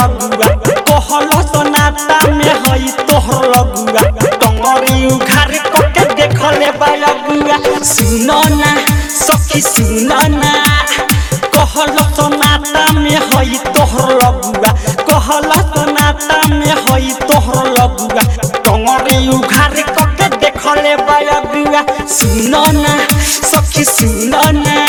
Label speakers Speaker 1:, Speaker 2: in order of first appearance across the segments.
Speaker 1: लगुआ कहल सनाता में हई तोहर लगुआ टंगरी उघार कके देखले बायगुआ सुन ना सखी सुन ना कहल सनाता में हई तोहर लगुआ कहल सनाता में हई तोहर लगुआ टंगरी उघार कके देखले बायगुआ सुन ना सखी सुन ना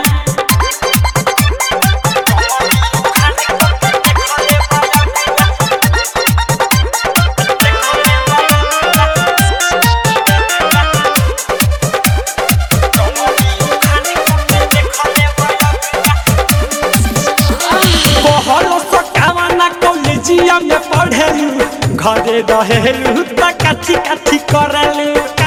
Speaker 1: कहलो सकावना कॉलेजिया में पढ़ेलू घरे रहेलू त काठी काठी करलू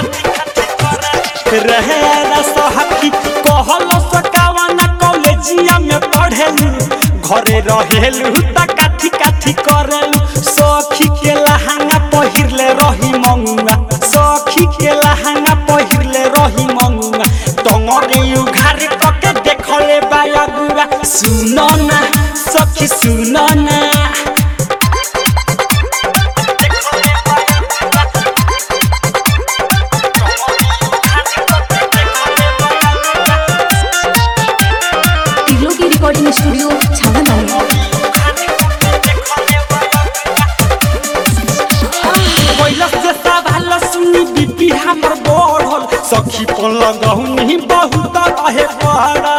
Speaker 1: रहे न सहकी कहलो सकावना कॉलेजिया में पढ़ेलू घरे रहेलू त काठी काठी करलू सखी के लहंगा पहिरले रही मंगुआ सखी के लहंगा पहिरले रही मंगुआ टंगरे उघार कके देखले बायगुआ सुन ना सखी सुन ना
Speaker 2: टिग्लो की रिकॉर्डिंग स्टूडियो छावा नानी
Speaker 1: पहिला से सवाल सुनी बीपी हमर बढ़ल सखी पन लगहुनी बहुत रहे पड़ा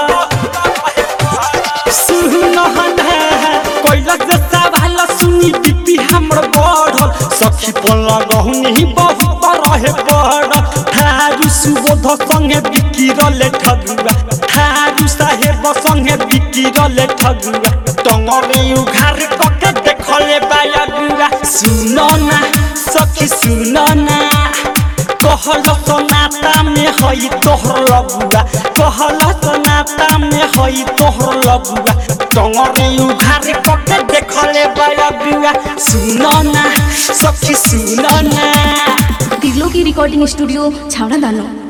Speaker 1: सुन हने पहिला से सवाल सुनी बीपी हमर बढ़ल सखी पन लगहुनी बहुत रहे पड़ा थारू सुबोध संगे बिकिरले ठगुआ थारू साहेब संगे बिकिरले ठगुआ टंगरे उघार कके देखले बायगुआ सुन ना सखी सुन ना कहल सनाता में हई तोहर लगुआ कहल सनाता में हई तोहर लगुआ टंगरे उघार कके देखले बायगुआ सुन ना सखी सुन ना
Speaker 2: टिग्लो की रिकॉर्डिंग स्टूडियो छावड़ा दानो